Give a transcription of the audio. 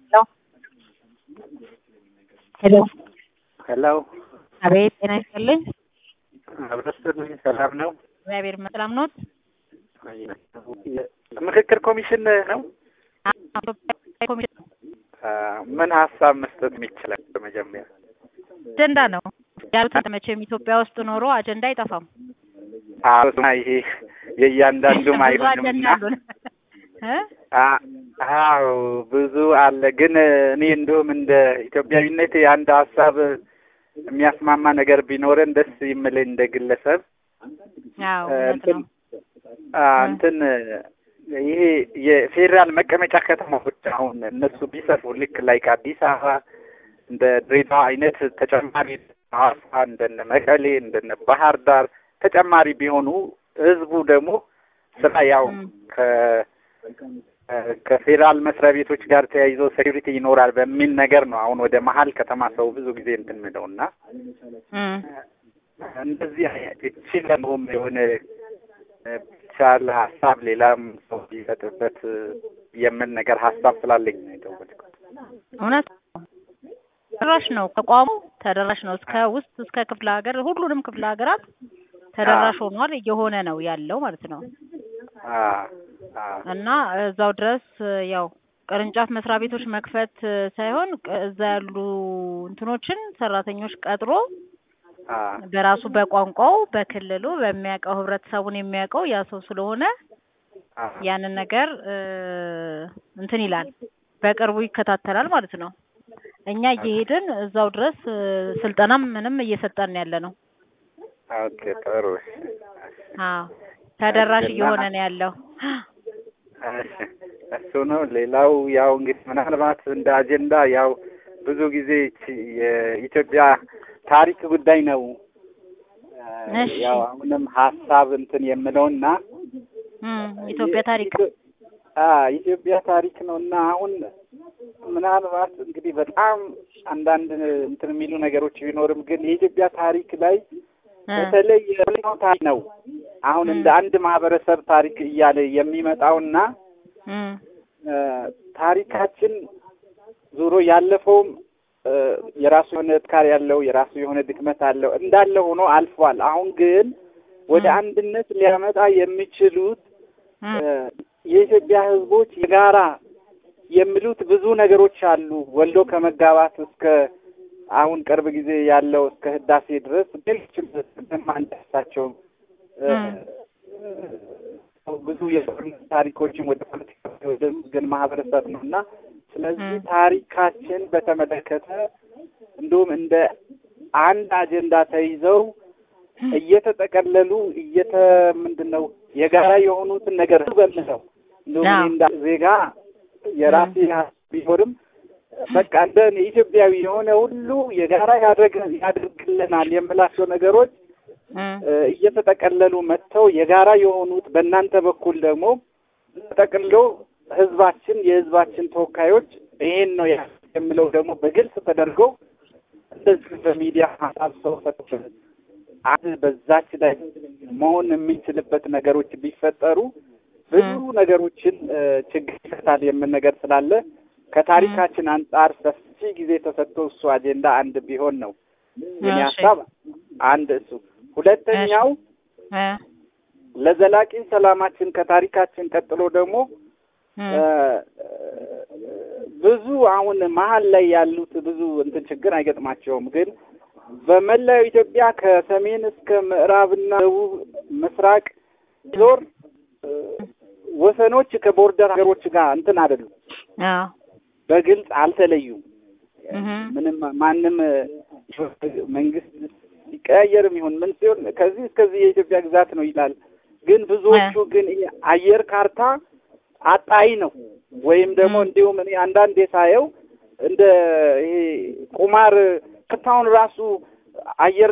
ሄሎ ሄሎ አቤት፣ ጤና ይስጥልኝ። አብረስልኝ ሰላም ነው? እግዚአብሔር ይመስገን። ሰላም ኖት? ምክክር ኮሚሽን ነው። ምን ሀሳብ መስጠት የሚችላል? በመጀመሪያ አጀንዳ ነው ያሉት። መቼም ኢትዮጵያ ውስጥ ኖሮ አጀንዳ አይጠፋም። አሁን ይሄ የእያንዳንዱም ብዙ አይሆንም አጀንዳ እና አሉን እ? አ- አዎ ብዙ አለ። ግን እኔ እንደውም እንደ ኢትዮጵያዊነት የአንድ ሀሳብ የሚያስማማ ነገር ቢኖረን ደስ ይምለኝ እንደ ግለሰብ አዎ እ፣ እውነት እንትን ነው። አ፣ እንትን ይሄ የፌዴራል መቀመጫ ከተማዎች አሁን እነሱ ቢሰፉ ልክ ላይክ አዲስ አበባ እንደ ድሬዳዋ አይነት ተጨማሪ ሐዋሳ እንደነ መቀሌ እንደነ ባህር ዳር ተጨማሪ ቢሆኑ ህዝቡ ደግሞ ስራ ያው ም። ከ ከፌዴራል መስሪያ ቤቶች ጋር ተያይዞ ሴኩሪቲ ይኖራል በሚል ነገር ነው አሁን ወደ መሀል ከተማ ሰው ብዙ ጊዜ እንትን የሚለው እና እም። እንደዚህ አይነት እቺ ለመሆም የሆነ ብቻለ ሀሳብ ሌላም ሰው ሊሰጥበት የምን ነገር ሀሳብ ስላለኝ ነው የደወልኩት። እውነት ነው። ተደራሽ ነው ተቋሙ ተደራሽ ነው እስከ ውስጥ እስከ ክፍለ ሀገር ሁሉንም ክፍለ ሀገራት ተደራሽ ሆኗል እየሆነ ነው ያለው ማለት ነው። አ አ እና እዛው ድረስ ያው ቅርንጫፍ መስሪያ ቤቶች መክፈት ሳይሆን ቅ- እዛ ያሉ እንትኖችን ሰራተኞች ቀጥሮ አ በራሱ በቋንቋው በክልሉ በሚያውቀው ህብረተሰቡን የሚያውቀው ያ ሰው ስለሆነ አ ያንን ነገር እ እንትን ይላል በቅርቡ ይከታተላል ማለት ነው። እኛ እየሄድን እዛው ድረስ እ ስልጠናም ምንም እየሰጠን ያለ ነው። ኦኬ ጥሩ አዎ ተደራሽ እና- እየሆነ ነው ያለው። እሺ እሱ ነው። ሌላው ያው እንግዲህ ምናልባት እንደ አጀንዳ ያው ብዙ ጊዜ ይቺ የኢትዮጵያ ታሪክ ጉዳይ ነው። እ እሺ። ያው አሁንም ሀሳብ እንትን የምለውና እም ኢትዮጵያ ታሪክ አ ኢትዮጵያ ታሪክ ነው እና አሁን ምናልባት እንግዲህ በጣም አንዳንድ እንትን የሚሉ ነገሮች ቢኖርም ግን የኢትዮጵያ ታሪክ ላይ እ በተለይ የፖለቲካው ታሪክ ነው አሁን እንደ አንድ ማህበረሰብ ታሪክ እያለ የሚመጣውና እም እ ታሪካችን ዞሮ ያለፈውም እ የራሱ የሆነ ጥንካሬ ያለው የራሱ የሆነ ድክመት አለው እንዳለ ሆኖ አልፏል። አሁን ግን ወደ ም። አንድነት ሊያመጣ የሚችሉት እም እ የኢትዮጵያ ሕዝቦች የጋራ የሚሉት ብዙ ነገሮች አሉ። ወልዶ ከመጋባት እስከ አሁን ቅርብ ጊዜ ያለው እስከ ህዳሴ ድረስ ሌሎችም እንደማንዳሳቸው ብዙ የጦርነት ታሪኮችን ወደ ፖለቲካ ወደ ግን ማህበረሰብ ነው እና ስለዚህ ም። ታሪካችን በተመለከተ እንዲሁም እንደ አንድ አጀንዳ ተይዘው እየተጠቀለሉ እየተ ምንድን ነው የጋራ የሆኑትን ነገር በምለው እንዲሁም አዎ። እኔ እንደ ዜጋ የራሴ ሀሳብ ቢኖርም በቃ እንደ እኔ ኢትዮጵያዊ የሆነ ሁሉ የጋራ ያደርግ ያደርግልናል የምላቸው ነገሮች እም እ እየተጠቀለሉ መጥተው የጋራ የሆኑት በእናንተ በኩል ደግሞ ተጠቅልሎ ህዝባችን የህዝባችን ተወካዮች ይሄን ነው ያ የምለው ደግሞ በግልጽ ተደርጎ እንደዚህ በሚዲያ ሀሳብ ሰው ሰጥቶ አንድ በዛች ላይ መሆን የሚችልበት ነገሮች ቢፈጠሩ ብዙ ነገሮችን እ ችግር ይፈታል የምን ነገር ስላለ ከታሪካችን አንጻር ሰፊ ጊዜ ተሰጥቶ እሱ አጀንዳ አንድ ቢሆን ነው የኔ እሺ። ሀሳብ። አንድ እሱ ሁለተኛው እ ለዘላቂ ሰላማችን ከታሪካችን ቀጥሎ ደግሞ እም እ ብዙ አሁን መሀል ላይ ያሉት ብዙ እንትን ችግር አይገጥማቸውም። ግን በመላው ኢትዮጵያ ከሰሜን እስከ ምዕራብና ደቡብ ምስራቅ ዞር እ ወሰኖች ከቦርደር ሀገሮች ጋር እንትን አይደሉም፣ አዎ በግልጽ አልተለዩም። እም ምንም ማንም እ መንግስት ሲቀያየርም ይሁን ምን ሲሆን ከዚህ እስከዚህ የኢትዮጵያ ግዛት ነው ይላል። ግን ብዙዎቹ ግን ይሄ አየር ካርታ አጣይ ነው ወይም ደግሞ ም። እንዲሁም እኔ አንዳንዴ ሳየው እንደ ይሄ ቁማር ክታውን ራሱ አየር